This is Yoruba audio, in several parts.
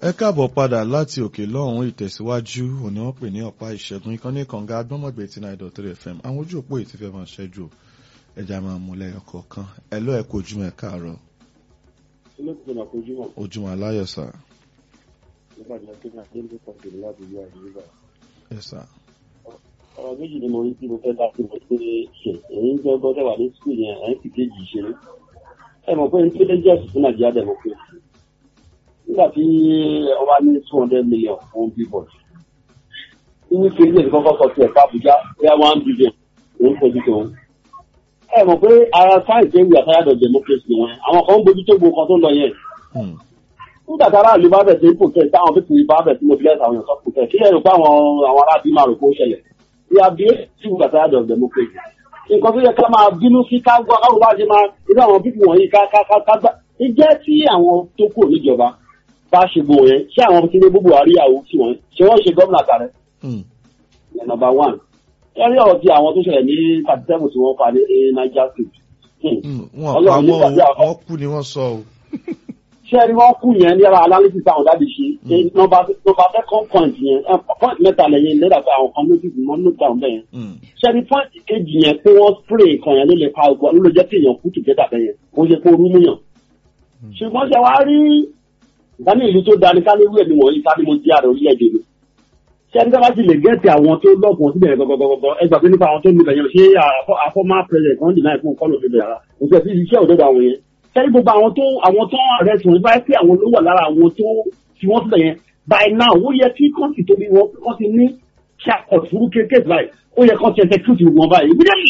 ẹ káàbọ̀ padà láti òkè lọ́hùn ìtẹ̀síwájú òní wọ́n pè ní ọ̀pá ìṣẹ́gun ìkànnì kànga agbọ́mọ̀gbé tí náà dot three fm àwọn ojú òpó yìí ti fẹ́ máa ṣẹ́jú ẹja máa mú lẹ́yọ kọ̀ọ̀kan ẹ lọ́ ẹ kó ojúmọ́ ẹ káàárọ̀ olóòtú àfojúmọ̀ ojúmọ́ aláyọ̀ sà nígbàdí akéwà délé pàṣẹ láti yọ àyíká. ẹ sà ọ̀rọ̀ méjì ni mo rí tí mo fẹ́ láti mọ̀ pé ṣe èyí ń gbọ́ gbọ́dọ̀ wà ní sùkúl yẹn ẹ̀ ń fi kéjì ṣe ẹ mọ̀ pé nítorí jẹ́ òṣìṣẹ́ nàìjíríà democracy nígbà tí ọba ní two hundred million fún billboard nínú kí ilé ìkọ́kọ́ sọ sí ẹ̀ka àbújá bóyá one billion òun fojú tó ń. ẹ mọ̀ pé ara sáyẹ̀nsì ẹ̀wì àtàyàdọ̀ democracy wọn àwọn kan ń bójú tó gbogbo kan tó ń lọ yẹn nígbà tí aráàlú bá bẹ̀ sí protest táwọn fífi bá bẹ̀ sí mobilize àwọn èèyàn sọ protest kí lẹ́yìn pé àwọn àwọn aráàlú máa rò pé ó ṣẹlẹ̀ we are being civil society of democracy nǹkan tó yẹ ká máa bínú sí ká gbọ́ káwọn bá ṣe máa irú àwọn pípù wọ̀nyí ká ká ká ká gbà ìjẹ́ tí àwọn tó kù níjọba bá ṣe gbò yẹn ṣé àwọn Tinubu Buhari àwọn tí wọ́n ṣe wọ́n ṣe gómìnà kàrẹ́ number one ẹ̀rí ọ̀rọ̀ ti àwọn tó ṣẹlẹ̀ ní thirty seven tí wọ́n pa ní Niger state. wọn pa wọn wọn kú ni wọn sọ o. ṣé ẹni wọ́n kú yẹn ní ara analysis àwọn dábì ṣe nọ́mbà nọ́mbà second point yẹn point mẹ́ta lẹ́yìn lẹ́dà pé àwọn kan notice mọ́ note down bẹ́ẹ̀ yẹn. ṣé ẹni point kejì yẹn pé wọ́n spray kan yẹn ló lè pa ogun ló lè jẹ́ kí èèyàn kú together bẹ́ẹ̀ yẹn ó yẹ kó rú múyàn. ṣùgbọ́n ṣe wá rí ìdání ìlú tó dání ká lórí ẹ̀mí wọ̀nyí ká ní mo jẹ́ àrẹ orílẹ̀-èdè mi ṣé ẹni sábà ti lè gẹ́ẹ̀tì àwọn tó lọ́gùn síbẹ̀ gọ́gọ́gọ́gọ́ ẹ gbà pé nípa àwọn tó níbẹ̀ yẹn ṣé àfọ́má president kan dìnnà ìfún kọ́nà òfin bẹ̀rẹ̀ òfin ẹ̀sìn iṣẹ́ òdodo àwọn yẹn ṣẹ́ni gbogbo àwọn tó àwọn tó ààrẹ tí wọ́n bá pé àwọn ló wà lára àwọn tó fi wọ́n síbẹ̀ yẹn by now ó yẹ kí kọ́ǹtì tóbi wọn wọ́n ti ní kí akọ̀tùrú kéékèèké báyìí ó yẹ kọ́ǹtì execute wọn báyìí immediately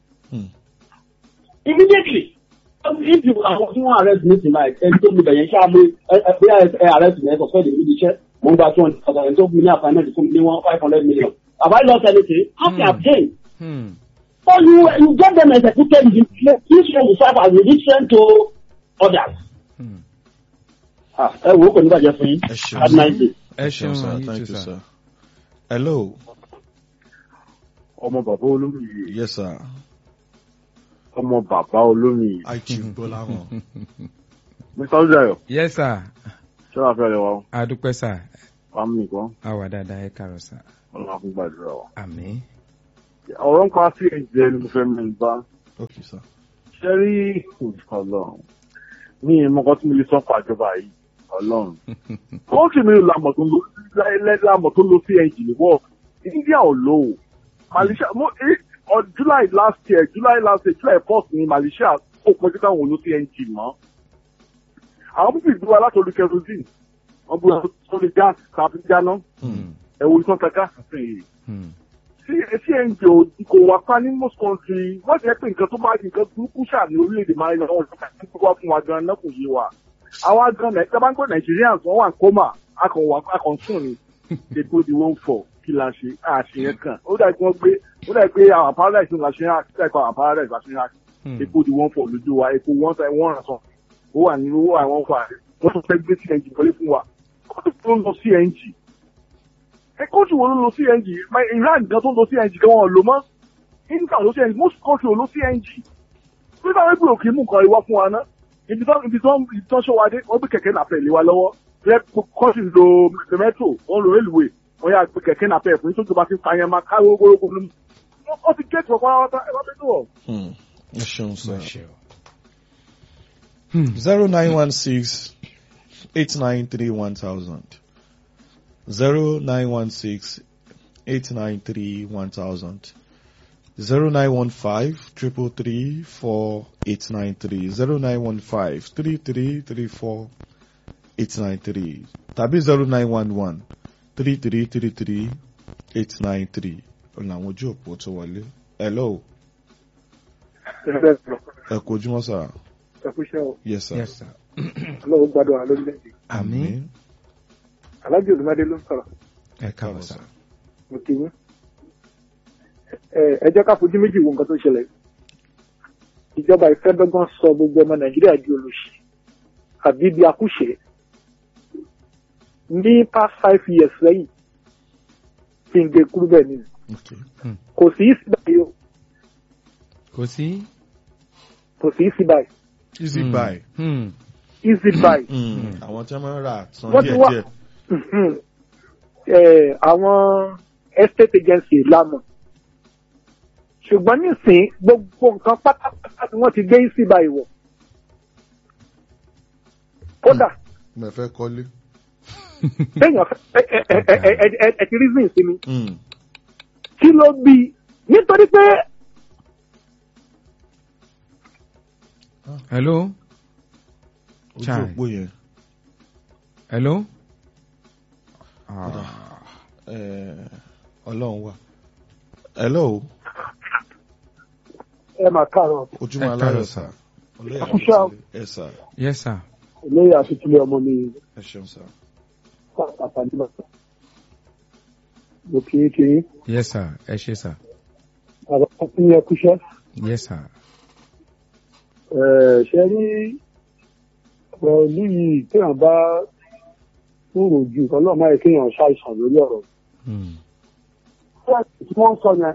immediately if you àwọn tí wọ́n arrest me tonight ẹni tó níbẹ̀ yẹn ṣáà mú ẹ ẹ arrest me ẹ sọ fẹ́ẹ́ dè níbi iṣẹ́ mo ń gba two hundred thousand tó fún mi ní assignment fún mi ní one five hundred million have I lost anything how can I obtain. so you you get them executed in this one will serve as a reason to others. ẹ wo kò ní bàjẹ́ fún yín ẹ ṣeun have a nice day. ẹ ṣeun sir you thank too, you sir. sir. hello ọmọ bàbá olómi yes sir ọmọ bàbá olómi i chief gbọ́láhàn mr olùdayo yes sir ṣọlá fẹ́ rẹ wa adúpẹ́ sà fámìlì kan a wà dáadáa ẹ kàrọ̀ sà ọlọ́run fún gbàdúrà wa. àmín ọ̀rọ̀ ń pa sí ẹ̀jẹ̀ ni mo fẹ́ mẹ́rin bá okay sir ṣe rí ọlọ́run ní ìmọ̀kan tí mo lè sọ fún àjọba yìí ọlọ́run ó sì mi lamọ̀ tó ń lo lamọ̀ tó ń lo cng ní wọ́ọ̀ india ò lò ó malaysia mo eh, on july last year july last year july first ni malaysia ó pọ́njú káwọn ò lo cng mọ́ àwọn pípì ìdúró alátọ́lù kerosene wọ́n gbé wọn tó lè gas tàbí jáná ẹ̀wọ̀n ìtàn ta gas sí i Hmm. cng ò kò wá pa ní most country wọ́n ti rẹ́ pé nǹkan tó bá di nǹkan burúkú ṣáà ní orílẹ̀-èdè máa ń lọ wọ́n ti kọ́ wá fún wa gan-an náà kò yé wa àwa gan náà ìjọba ń gbọ́ nigerians wọ́n wà ní coma akọ̀wà akọ̀sùn ni epo di wọ́n fọ̀ kí la ṣe àṣeyẹn kan ó dàbí pé wọ́n gbé ó dàbí pé àwọn paradise la ṣe ń hàn ó dàbí pé àwọn paradise la ṣe ń hàn Hmm. epo di wọ́n fọ̀ lójú wa epo wọ́n sa wọ́n ràn sàn ó wà nínú owó àwọn fà wọ́n tún fẹ́ gbé cng wọlé fún wa kóòtù tó ń lọ cng ẹ kóòtù wo ló ń lo cng My iran gan tó ń lo cng gan wọn ò lò mọ́ india ò lo cng most country ò lo cng nígbà wọ́n gbé òkè mú nǹkan ìwá fún wa ná ibi tó ibi tó ibi tó ṣọ́ wa dé wọ́n gbé kẹ̀kẹ́ nàpẹ̀ lé wa lọ́wọ́ rẹ kọ́sì lo metro wọ́n lo railway wọ́n yà gbé kẹ̀kẹ́ nàpẹ̀ fún tó jọba ti fa yẹn máa káwé gbogbo ló wọ́n ti gé tiwọn pátápátá ẹ bá fẹ́ tó wọ̀. Hmm. ẹ ṣeun Má sir. ṣe o. zero nine one six eight nine three one thousand zero nine one six eight nine three one thousand zero nine one five triple three four eight nine three zero nine one five three three three four eight nine three tàbí zero nine one one three three three three eight nine three ọ̀nà àwọn ojú òpó tó wọlé. hello ẹ kú ojúmọ́ sà ẹkúṣẹ́ o yes sir. yes sir ọlọ́run gbádùn wa lórílẹ̀‐èdè àmín alájò olùmọdé ló ń sọ̀rọ̀ ẹ kàrọ̀ sà mo kì í yín ẹ ẹ jẹ́ ká fojú méjì wo nǹkan tó ṣẹlẹ̀ ìjọba ìfẹ́ dọ́gbọ́n sọ gbogbo ọmọ nàìjíríà di olùsí àbí bí akúṣe ní past five years lẹ́yìn kí n gé kúrú bẹ́ẹ̀ ni okay. kò sí í sí báyìí o kò sí. kò sí í sí báyìí easy Hmm. buy. Hmm. easy buy Mm. àwọn tí wọ́n máa ń rà san wọ́n ti wá díẹ̀díẹ̀. Mhm. Eh, àwọn estate agency lámọ̀ ṣùgbọ́n nísìnyí gbogbo nǹkan pátápátá ni wọ́n ti gbé sí báyìí wọ̀ kódà mo fẹ́ kọ́lé. téèyàn fẹ́ ẹ ẹ ẹ ẹ ẹ ẹ ti reason sí mi Mm. kí ló bí i? nítorí pé hello ojú Chai. òpó yẹn hello. Ah. eh, ọlọ́run wà. hello ẹ máa káàárọ̀ ojúmọ́ Ẹ aláyọ̀ káàárọ̀, sà. sir. olóyè Àkúṣe o. àkọsílẹ̀ ẹ sà yes sir. olóyè àtúntúlẹ̀ ọmọ mi ẹ ṣeun sà. pàtàkì nígbà mo kì í kì í yes sir. ẹ ṣé sir. àwọn ọkùnrin yẹn kúṣẹ́ yes sir. ṣe rí pẹ̀lú yìí téèyàn bá kúrò ju ọlọ́mọ yẹ kéèyàn ṣàìsàn lórí ọ̀rọ̀ Hmm. tí wọ́n sọ yẹn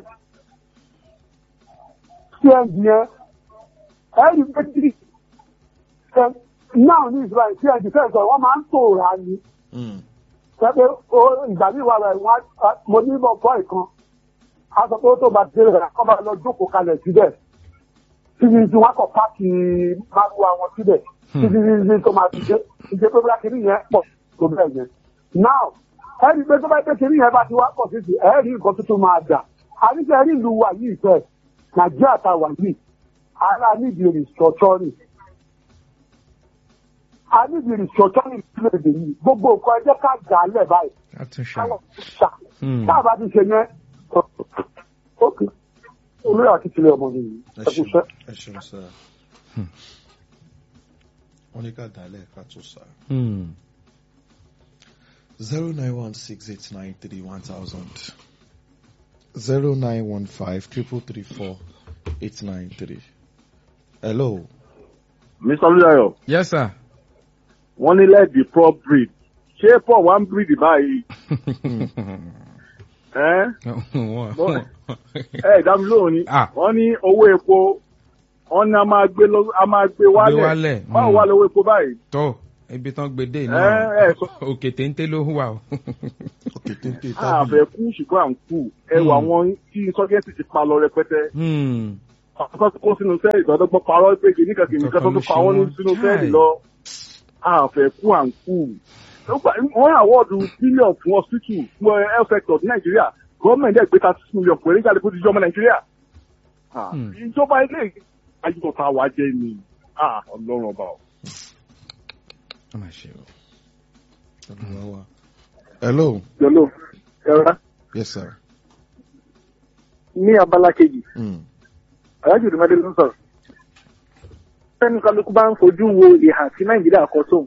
tí ẹ di yẹn ẹ rí pé tí ẹ náà ní ìsúra tí ẹ di fẹ́ sọ wọ́n máa ń tòrà ni Mm. pẹ́pẹ́ ó ìgbà míì wà rẹ̀ wọ́n á- mo ní bọ̀ bọ́ ìkan a sọ pé ó tó bá dé rẹ̀ kọ́ bá lọ jókòó kalẹ̀ síbẹ̀ títí tí wọ́n kọ̀ páàkì márùwá wọn síbẹ̀ títí tí tó máa fi dé ìṣe pé bóyá kìíní yẹn pọ̀ tó bẹ́ẹ̀ yẹn. now ẹ rí i pé tó bá dé kìíní yẹn bá ti wá pọ̀ títí ẹ rí nǹkan tuntun máa dà àníṣe rí ìlú wa yìí fẹ́ nàìjíríà ta wà yìí ara nídìí restructuring a nídìí restructuring lóde yìí gbogbo nǹkan ẹ jẹ́ ká dà á lẹ̀ báyìí àtúnṣe. káwọn ṣá Hmm. tá a bá ti ṣe yẹn ókè olóyè àti tilẹ̀ ọmọ mi yìí ẹ ẹ kú ṣeun iṣẹ́. ẹ ṣeun sà. wọ́n ní ká dálẹ̀ ká tó sà. Hmm. zero nine one six eight nine three one thousand zero nine one five triple three four eight nine three. hello. mr olùdayo yes sir. wọ́n ní let the poor breed ṣé paul wá ń breed báyìí ẹ́ Wọ́n- ẹ ìdámi lóhùn ni Ah. wọ́n ní owó epo wọ́n ní a máa gbé lọ a máa gbé Gbé wálẹ̀ wálẹ̀, báwo mm. wà lówó epo báyìí. tó ibi tán gbé dé ẹ náà ẹ sọ òkè téńté ló wà o. òkè téńté àfẹ tábìlì. kú ṣùgbọ́n à ń kú ẹrù Mm. àwọn tí sọ́gẹ́tì ti pa lọ rẹpẹtẹ Hmm. àwọn tó kó sínú sẹ́ẹ̀lì ìgbàdọ́gbọ́n parọ́ pé kìnnìkan kìnnìkan tó tún pa wọ́n ní sínú sẹ́ẹ̀lì lọ àfẹ kú à ń kú. wọ́n àwọ́ọ̀dù bílíọ̀nù fún hospital fún health sector ní nàìjíríà gọ́ọ̀mẹ̀ntì ẹ̀ gbé thirty six million péré jáde fún ìjọba nàìjíríà. Ah, Hmm. ìjọba ilé ayélujára wa jẹ́ ni Ah, ọlọ́run ọba o. ó mà ṣe o. Olúwa wa. hello. yọlọ ẹ̀rọ yes sir. ní abala kejì Mm. alájò ìdúmọdé ló ń sọ̀rọ̀ sẹ́ni kálukú bá ń fojú wo ìhà tí nàìjíríà kọ sóhun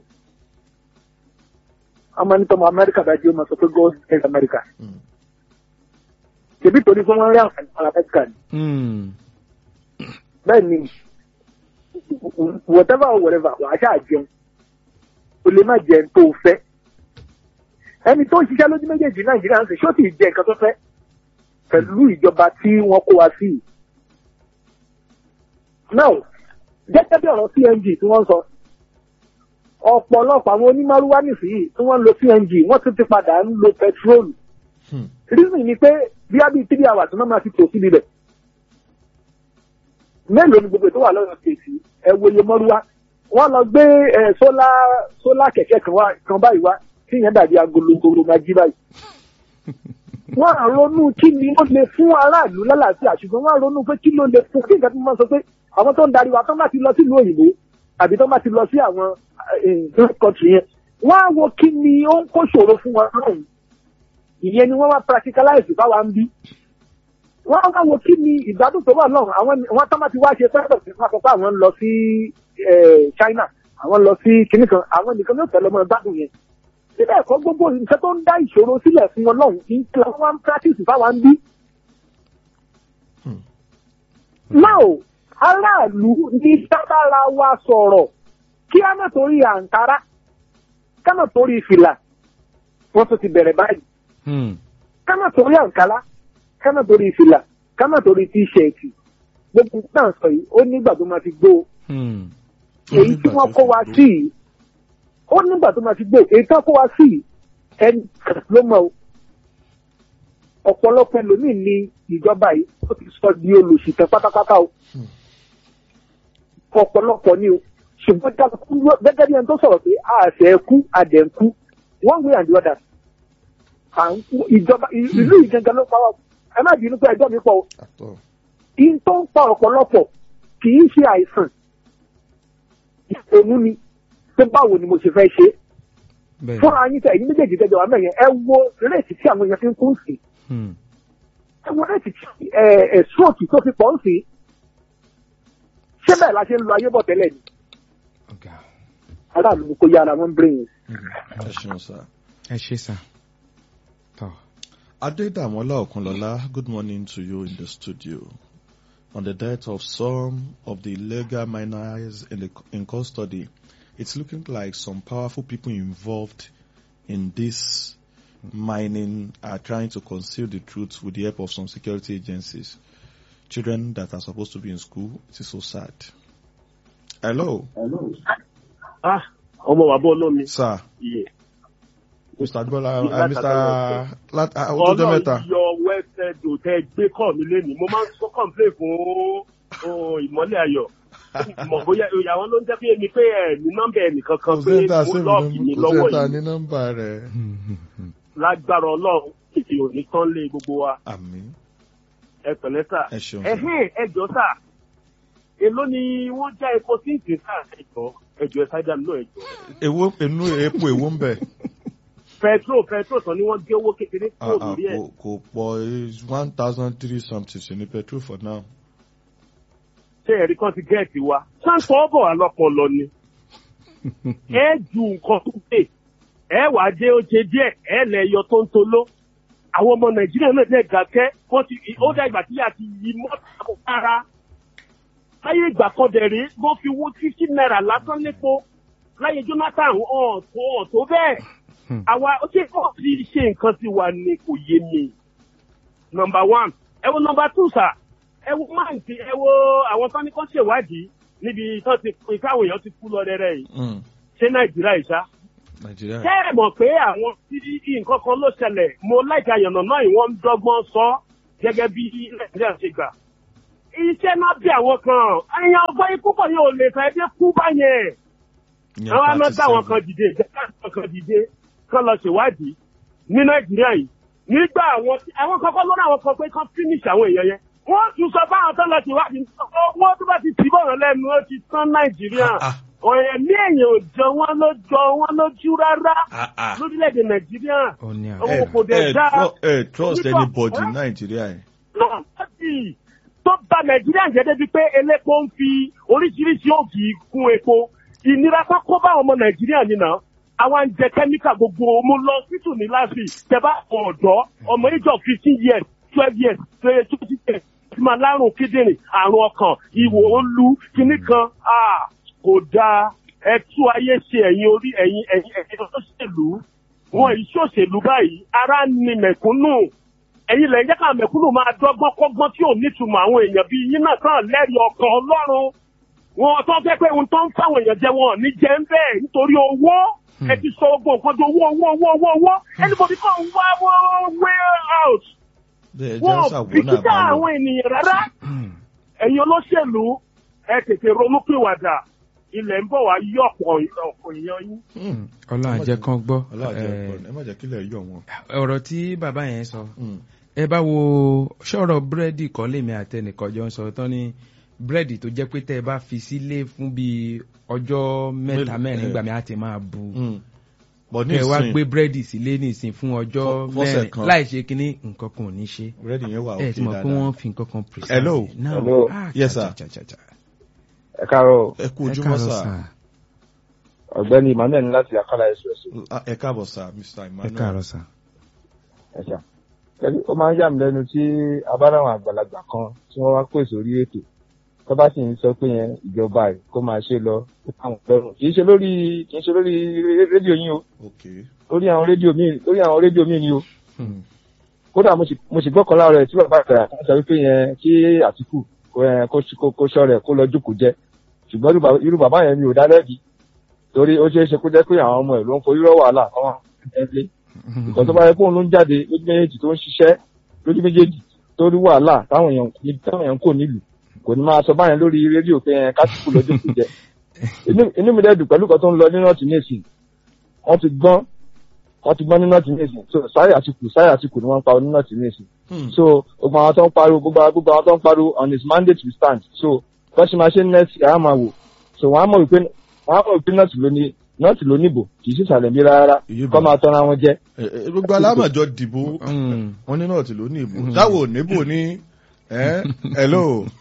ọmọ nítorí amẹ́ríkà dájú ó máa sọ pé god is america Mm. ṣèbí torí pé wọ́n rí àǹfààní fún amẹ́ríkà ni Hmm. bẹ́ẹ̀ ni whatever or whatever wàá ṣáà jẹun o lè má jẹun tó o fẹ́ ẹni tó ń ṣiṣẹ́ lójú méjèèjì nàìjíríà ń sè ṣó sì jẹ nǹkan tó fẹ́ pẹ̀lú ìjọba tí wọ́n kó wa sí yìí. now gẹ́gẹ́ bí ọ̀rọ̀ cng tí wọ́n sọ ọ̀pọ̀lọpọ̀ àwọn onímọ̀rúwá nìsíyìí tí wọ́n ń lo cng wọ́n tún ti padà ń lo pẹtrólù Hmm. reason ni pé bí a bí three hours náà máa fi tò síbi bẹ̀ mélòó ni gbogbo ètò wà lọ́yọ̀ kejì ẹ wòye mọ́rúwá wọ́n lọ gbé ẹ sólà sólà kẹ̀kẹ́ kan wá kan báyìí wá tí yẹn dàbí agologolo máa jí báyìí. wọ́n á ronú kí ni ó lè fún aráàlú lálàáfíà ṣùgbọ́n wọ́n á ronú pé kí ló lè fún kí nǹkan tó máa sọ pé àwọn tó ń darí wa tó máa ti lọ sílùú òyìnbó àbí tó máa ti lọ sí àwọn kọ́ńtì yẹn wọ́n á wo kí ni ó ń kó ṣòro fún wọn lọ́hùn ìyẹn ni wọ́n wá practicalize báwa ń bí wọ́n wá wo kí ni ìgbádùn tó wà náà àwọn wọ́n tán bá ti wá ṣe fẹ́rẹ̀ sí wọn sọ pé àwọn ń lọ sí eh, China àwọn lọ sí kinní kan àwọn nìkan ní òtẹ́lẹ̀ ọmọ ìgbádùn yẹn síbẹ̀ ẹ̀kọ́ gbogbo nǹkan tó ń dá ìṣòro sílẹ̀ fún wọn lọ́hùn kí n kí wọ́n wá ń practice báwa ń bí. Hmm. now aráàlú ní sábàra wa sọ̀rọ̀ kí á má torí àǹkárá ká má torí fìlà wọ́n tún ti bẹ̀rẹ̀ báyìí Hmm. ká má torí àǹkárá ká má torí fìlà ká má torí tíṣẹ̀ẹ̀tì gbogbo náà sọ yìí ó nígbà tó máa fi gbó o. Hmm. èyí tí wọ́n kó wa sí yìí ó nígbà tó máa fi gbó èyí tí wọ́n kó wa sí yìí ẹni kan ló mọ̀ o ọ̀pọ̀lọpọ̀ ẹlòmíì ní ìjọba yìí ó ti sọ di olùsìtẹ́ pátápátá o ọ̀pọ̀lọpọ̀ ni o ṣùgbọ́n kálukú ló- gẹ́gẹ́ bí ẹni tó sọ̀rọ̀ pé àṣẹ kú àdẹ̀ ń kú one way and the other à ń kú ìjọba ì- ìlú yìí gangan ló pa wá ẹ má bínú pé ẹjọ́ mi pọ̀ o àtọ̀ in tó ń pa ọ̀pọ̀lọpọ̀ kì í ṣe àìsàn ìṣòro ni pé báwo ni mo ṣe fẹ́ ṣe é bẹ́ẹ̀ fúnra yín tẹ ẹ̀yin méjèèjì tẹjọ wà mẹyìn ẹ wo réètì tí àwọn èèyàn fi ń kún sí Hmm. ẹ wo réètì tí ẹ ẹ stroke tó fi pọ̀ ń sí ṣé bẹ́ẹ̀ la ṣe ń lo ayé bọ̀ tẹ́lẹ̀ ni ọ̀gá aráàlú ni kò yára wọn brain ẹ ṣeun sá. ẹ ṣe sà tọ́ Adedamola Okunlola, good morning to you in the studio. On the death of some of the illegal miners in, the, in custody, it's looking like some powerful people involved in this mining are trying to conceal the truth with the help of some security agencies. Children that are supposed to be in school, it is so sad. Hello, ah ọmọ bàbá olómi sir. iye Mr. Adbola, Yes, uh, Mr. Lat, uh, Otojo Meta. ọlọ́run yọ wẹ́sẹ̀dò tẹ gbé kọ́ mi lẹ́nu mo máa ń sọ kọ́ńplé fún oh, ìmọ́lẹ̀ ayọ̀ mọ̀ bóyá ìyàwó ló ń jẹ́ pé mi pé ẹ̀ ní nọ́mbà ẹ̀ nìkan kan Kò pé sí ẹ̀ta mo sí lọ́ọ̀kì mi mi lọ́wọ́ ní yìí nọ́mbà rẹ̀. lágbára ọlọ́run kìkì ò ní tán lé gbogbo wa Àmín. ẹ pẹ̀lẹ́ sà Ẹ ṣeun. sir. ẹ̀hìn ẹjọ́ sà èló ni wọ́n já epo sí ìsìn sà ẹjọ́ ẹjọ́ ẹ sájà nínú ẹjọ́ Èwo inú epo èwo ń bẹ̀? petrol petrol tán ni wọ́n gé owó kékeré Ah, kúrò ah, lórí ẹ̀ Kò kò pọ̀ one thousand three something sí ní petrol for now. ṣé ẹ̀rí kan ti gẹ́ẹ̀tì wa sáńtọ́ ọ̀bọ̀ alọ́pọ̀lọ ni ẹ ju nǹkan tó dé ẹ wà á dé oúnjẹ díẹ̀ ẹ lẹ̀ yọ tó ń toló àwọn ọmọ nàìjíríà náà dẹ̀ gàkẹ́ wọ́n ti ó dá ìgbà tí a ti yí mọ́tò kára láyé ìgbà kan dẹ̀ rí wọ́n fi wó fifty naira lásán lépo láyé jonathan ọ̀n tó ọ̀n tó bẹ́ẹ̀ Hmm. àwa ó ṣe kọ́ ti ṣe nǹkan sí wa ni kò yé mi number one ẹ wo number two sir ẹ wo máa ń ti ẹ wo àwọn tán ní kó ṣèwádìí níbi tán ti pin káwọn èèyàn ti kú lọ rẹ́rẹ́ yìí Mm, ṣé nàìjíríà ìṣá Nàìjíríà. ṣé ẹ mọ̀ pé àwọn tí nǹkan kan ló ṣẹlẹ̀ mo láìka àyànnà náà ìwọ́n ń dọ́gbọ́n sọ gẹ́gẹ́ bí nàìjíríà ṣe gbà. iṣẹ́ náà bí àwọn kan ẹ̀yàn ọgbọ́n yìí púpọ̀ yóò lè fẹ́ dé kú báyẹn. Ìyẹn àwọn aná táwọn 37. kan dìde ìjọba àwọn kan dìde kán lọ ṣèwádìí ní nàìjíríà yìí nígbà àwọn tí àwọn kankan lọ́nà àwọn kan pé kán finish àwọn èèyàn yẹn wọ́n tún sọ báwọn tó lọ ṣèwádìí owó tó bá ti tì bọ̀rọ̀ lẹ́nu ó ti tán nàìjíríà Ah, ah. ọ̀rẹ́ ní èèyàn ò jọ wọ́n ló jọ wọ́n lójú rárá Ah, ah. lórílẹ̀‐èdè nàìjíríà ó ní Owó àwọn Ẹ kò dẹ̀ ẹ dáa. tru- ẹ trust Nígbà- anybody in Nàìjíríà yìí. náà láti tó bà nàìjíríà jẹ́ débi pé elépo ń fi oríṣiríṣi ògì kún epo ìnira tó kó bá ọmọ nàìjíríà nínà àwa ń jẹ kẹ́míkà gbogbo mo lọ sítù ní láti tẹ́bá ọ̀dọ́ ọmọ age of fifteen years twelve years twenty years ti máa lárùn kíndìnrín àrùn ọkàn ìwò olú kinní kan ah, kò dáa ẹ tú ayé ṣe ẹ̀yin orí ẹ̀yin ẹ̀yin ẹ̀yin olóṣèlú wọn ìṣòṣèlú báyìí ara ń ni mẹ̀kúnnù ẹ̀yin lẹ́yìn jẹ́ ká mẹ̀kúnnù máa dọ́gbọ́n kọ́gbọ́n tí ò nítumọ̀ àwọn èèyàn bíi yín náà kàn lẹ́rìí ọkàn ọlọ́run wọn tó fẹ́ pé ohun tó ń fáwọn èèyàn jẹ wọn ò ní jẹ ń bẹ́ẹ̀ nítorí owó ẹ ti sọ ogun nǹkan di owó owó owó owó owó anybody kan wá way out Bẹ́ẹ̀ wọn jẹ́ ò ṣàwọ́nà bìkítà àbáyọ. àwọn ènìyàn rárá ẹ̀yin olóṣèlú ẹ tètè ronúpìwàdà ilẹ̀ ń bọ̀ wá yí ọ̀pọ̀ ọ̀pọ̀ èèyàn yín. Mm, ọlọ́run àjẹ́ kan gbọ́ Ọlọ́run jẹ́ Eh, ẹ̀kọ́ ẹ má jẹ́ kílẹ̀ yọ̀ wọ́n. ọ̀rọ̀ tí bàbá yẹn sọ Mm, ẹ bá wo ṣọ̀rọ̀ búrẹ́dì kan lèmi àtẹnìkan jọ ń sọ tán ní búrẹ́dì tó jẹ́ pé tẹ́ ẹ bá fi sílé fún bíi ọjọ́ mẹ́ta Mélòó, mẹ́rin eh. gbà mí àti máa bu mm. But ní kẹ́ ẹ wá ìsìn, gbé búrẹ́dì sílé nìsín fún ọjọ́ Fọ́- fọ́sẹ̀ mẹ́rin kan. láì ṣe kínní nǹkan kan ò ní ṣe búrẹ́dì yẹn wà ẹ òkè ti mọ̀ pé dáadáa. wọ́n fi nǹkan kan pèsè. Hello. Hello. Yes, sir. ẹ káàárọ̀ Ẹ kú ojúmọ́ sà. ọ̀gbẹ́ni emmanuel ní láti akala express Ah, Ẹ káàbọ̀ sà, Mr. ẹ Emmanuel. káàárọ̀ sà. ẹ ṣá Kẹ́lí, ó máa ń yà mí lẹ́nu tí abáráwọn àgbàlagbà kan tí wọ́n wá pèsè orí ètò tó bá sì ń sọ pé yẹn ìjọba ẹ̀ kó máa ṣe lọ ó káwọn lọ́rùn kì í ṣe lórí kì í ṣe lórí rédíò yín o Okay. lórí àwọn rédíò míì lórí àwọn rédíò míì ni o Mm, kódà mo sì mo sì gbọ́kànlá rẹ̀ tí bàbá àgbà kan sọ wípé yẹn kí àtìkù kó ẹ, kó kó- kó sọ rẹ̀ kó lọ jókòó jẹ ṣùgbọ́n irú bàbá- irú bàbá yẹn mi ò dá lẹ́bi torí ó ṣeé ṣe kó jẹ́ pé àwọn ọmọ ẹ̀ ló ń forí rọ́ wàhálà kọ́ wọn ẹgbẹ́ ìkọ̀ tó bá yẹ kóun ló ń jáde lójú méjèèjì tó ń ṣiṣẹ́ lójú méjèèjì tó rí wàhálà táwọn èèyàn níbi táwọn èèyàn kò nílùú kò ní máa sọ báyẹn lórí rédíò pé ẹ kásìkò lọ́jọ́ kò jẹ Inú- inú mi dẹ́dùn pẹ̀lú kan tó ń lọ ní nọ́ọ̀tì nìsín wọ́n ti gbọ́n wọ́n ti gbọ́n ní nọ́ọ̀tì nìsín so sáyà àtìkù sáyà àtìkù ni wọ́n ń pa ní nọ́ọ̀tì nìsín so gbogbo àwọn tó ń pariwo gbogbo àwọn gbogbo àwọn tó ń pariwo on his mandate we stand so bọ́sì máa ṣe next year á máa wò so wọ́n á mọ̀ wípé wọ́n á mọ̀ wípé nọ́ọ̀tì ló ní nọ́ọ̀tì ló níbò kì í sì sàlẹ̀ bí rárá Ìyíbò. kọ́ máa tọ́ra wọn jẹ́ Ẹ, ẹ, gbogbo alámọ̀jọ dìbò Mm. wọn ní náà tí ló ní ìbò táwọn ò níbò ní ẹ hello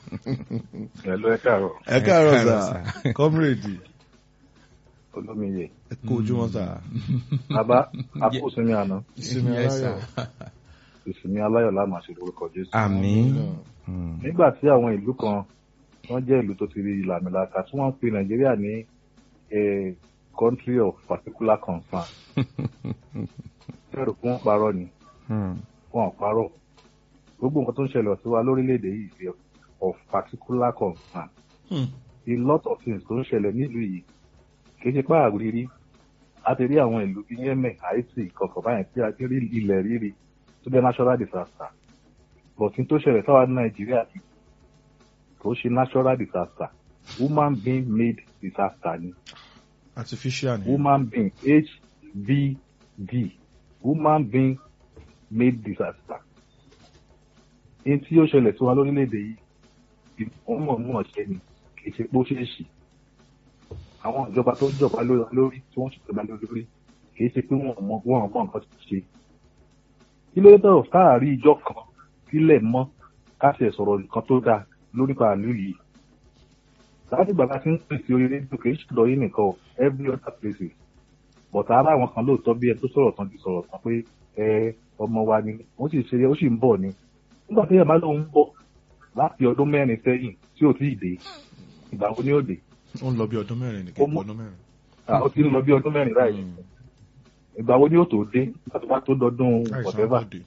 Ẹ̀lú ẹ káàárọ̀, ẹ káàárọ̀ Ẹ káàárọ̀, sà kọ́mírèdì olómiyè. ẹ kó ojúmọ́ sà Bàbá, akósinmi àná, ìsinmi Yes, sir. aláyọ̀ ìsinmi aláyọ̀ láàmà ṣe lórúkọ Jésù. àmín Mm. Nígbà tí àwọn ìlú kan wọ́n jẹ́ ìlú tó ti rí ìlàmìlaka tí wọ́n ń pe Nàìjíríà ní a country of particular concern. Fẹ́rù fún wọn parọ́ ni, Mm. wọn ò parọ́. Gbogbo nǹkan tó ń ṣẹlẹ̀ sí wa lórílẹ̀‐èdè yìí is of particular concern. Hmm. A lot of things tó ń ṣẹlẹ̀ nílùú yìí kì í ṣe pá àrírí a ti rí àwọn ìlú bíi Yemen Haiti kọ̀ọ̀kan báyìí tí a ti rí ilẹ̀ rírì tó jẹ́ natural disaster but n tó ṣẹlẹ̀ sáwa ní Nàìjíríà yìí kò ṣe natural disaster human being made disaster ni artificial ni human being HBD human being made disaster n tí ó ṣẹlẹ̀ sí wa lórílẹ̀‐èdè yìí wọ́n mọ̀ mọ̀ ṣe ni kì í ṣe pé ó ṣeé ṣì àwọn ìjọba tó jọba lórí lórí tí wọ́n ṣèjọba lórí kì í ṣe pé wọ́n mọ wọ́n mọ nǹkan tó ṣe kí ló dé tọ̀rọ̀ káàrí ìjọ kan sílẹ̀ mọ́ káṣẹ̀ sọ̀rọ̀ nǹkan tó dáa lórí pàálù yìí láti ìgbà tá a ti ń pèsè orí rédíò kì í ṣùdọ̀ yìí nìkan o every other places bọ̀tà ara àwọn kan lóòótọ́ bí ẹ tó sọ̀rọ̀ tán ti sọ̀rọ̀ tán pé ẹ ọmọ wa ni ó sì ṣe ó sì ń bọ̀ ni nígbà tí yàrá lóun ń bọ̀ láti ọdún mẹ́rin sẹ́yìn tí ò tíì dé ìgbà wo ni ó dé ó ń lọ bí ọdún mẹ́rin Ó nìkan mú- ọdún mẹ́rin. Ah, ó ti ń lọ bí ọdún mẹ́rin báyìí ìgbà wo ni ó tó dé nígbà tó bá tó dọdún àìsàn whatever àbọ̀dé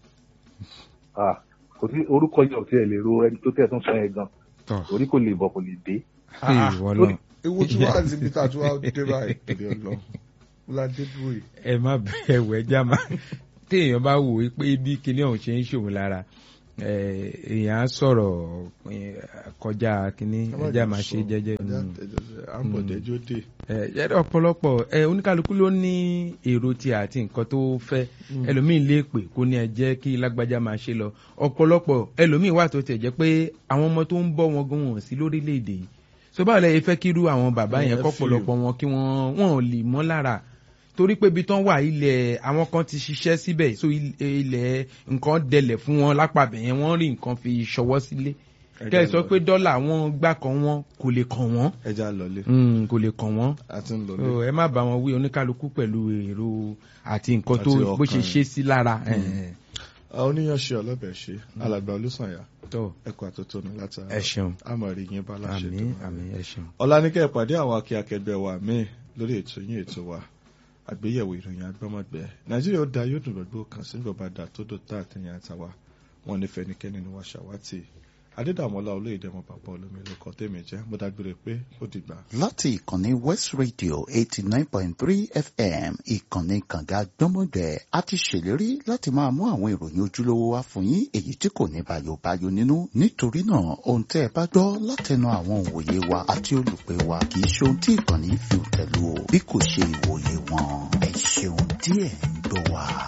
Ah, kò sí orúkọ yẹn ò tiẹ̀ lè ro ẹni tó tẹ̀ tún sọ yẹn gan tọ́ orí kò lè bọ̀ kò lè dé Ee, ìwọ náà ewu tí wàá ti bí tàtú wàá dé báyìí torí ọlọ ládé dúró yìí. ẹ má bẹ̀rẹ̀ wẹ̀ jáma téèyàn bá wò ó pé bí kinní ọ̀hún ṣe ń ṣòwò lára eh, èèyàn á sọ̀rọ̀ eh, kọjá kinní ẹja máa ṣe jẹ́jẹ́. Mm. àbọ̀dẹ́jọ́ dé. ẹ jẹ́ ọ̀pọ̀lọpọ̀ ẹ oníkálukú ló ní èrò tí àti nǹkan tó fẹ́ ẹlòmíín lè pè kó ní ẹ jẹ́ kí lágbájá máa ṣe lọ ọ̀pọ̀lọpọ̀ ẹlòmíín wà tó tẹ̀ jẹ́ pé àwọn ọmọ tó ń bọ́ wọn gan wọn sí lórílẹ̀‐èdè yìí so báwo lẹ fẹ́ kírú àwọn bàbá Mm, yẹn ẹ kọ́pọ̀lọpọ̀ wọn kí wọ́n wọn ò lè mọ́ lára torí pé ibi tán wà ilẹ̀ àwọn kan ti ṣiṣẹ́ síbẹ̀ so il- ilẹ̀ nǹkan dẹlẹ̀ fún wọn lápàbẹ̀ yẹn wọ́n rí nǹkan fi ṣọwọ́ sílé kẹ́ ẹ sọ pé dọ́là wọn gbà kan wọn kò lè kàn wọ́n ẹja lọlé Mm, kò lè kàn wọ́n àti ń lọlé. so ẹ má bá wọn wí oníkálukú pẹ̀lú èrò àti nǹkan tó Àti bó ṣe ọkàn. ṣe sí lára ẹ̀, àwọn oníyanṣẹ́ ọlọ́bẹ̀ ṣe alàgbà olùsànyà tó ẹ̀kọ́ àtótónu láti ẹ ṣeun àmọ̀rí yín bá láṣẹ àmì tó àmì ẹ ṣeun. ọ̀làníkẹ́ ìpàdé àwọn akẹ́kẹ̀gbẹ́ wa míì lórí ètò yín ètò wa àgbéyẹ̀wò ìròyìn agbọ́mọgbẹ́ nàìjíríà ó da yóò dùn gbogbo kan sí gbọ̀bá dà tó dò tá àtẹ̀yìn àtàwà wọn ní fẹnikẹ́ni ni wọ́n ṣàwátì adédàmọ́lá olóyèdè ọmọ bàbá olómi ló kọ́ tèmi jẹ́ mo dágbére pé ó dìgbà. láti ìkànnì west radio eighty nine point three fm ìkànnì kànga gbọ́mọgbẹ́ a ti ṣèlérí láti máa mú àwọn ìròyìn ojúlówó wá fún yín èyí tí kò ní bayobayo nínú nítorí náà ohun tẹ́ ẹ bá gbọ́ látẹnu àwọn òwòye wa àti olùpẹ̀ wa kì í ṣe ohun tí ìkànnì fi tẹ̀lú o bí kò ṣe ìwòye wọn ẹ ṣeun díẹ̀ ń gbọ́ wa.